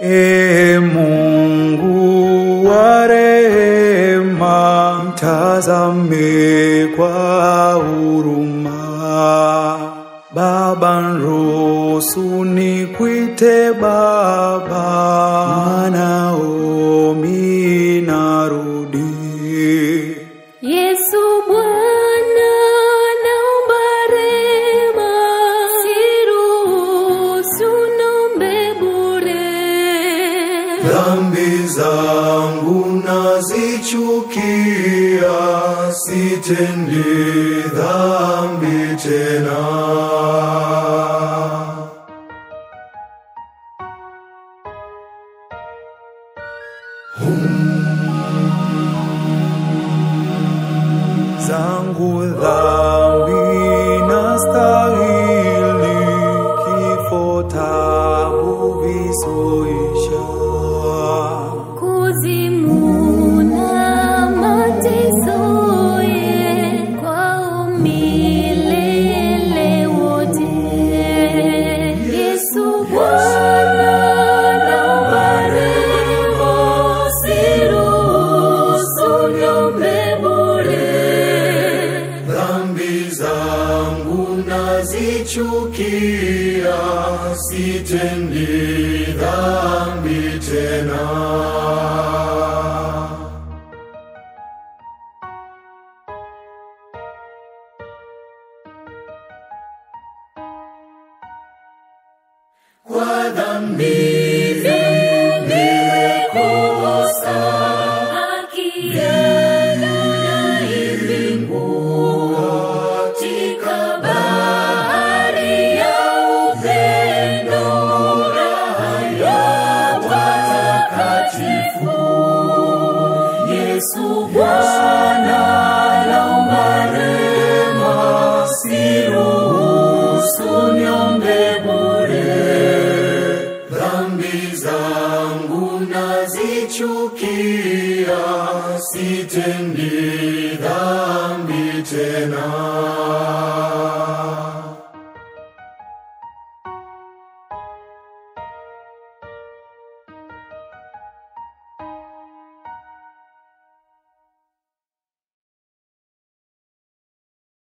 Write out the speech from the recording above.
E Mungu wa rehema, mtazame kwa huruma. Baba, nruhusu nikuite Baba, mwanao mimi narudi. Yesu Bwana, naomba rehema, siruhusu nombe bure. Dhambi zangu nazichukia, sitendi dhambi tena. zangu dhambi nastahili kifo tabu visoisha Kuzimu na mateso ye kwa umilele wote. Yesu Bwana, naomba rehema, siruhusu niombe bure. dhambi zangu nazichukia sitendi dhambi tena kwa dhambi nimekosa katika bahari ya upendo, raha ya watakatifu. Yesu Bwana, naomba rehema, siruhusu niombe bure. dhambi zangu nazichukia, sitendi dhambi tena.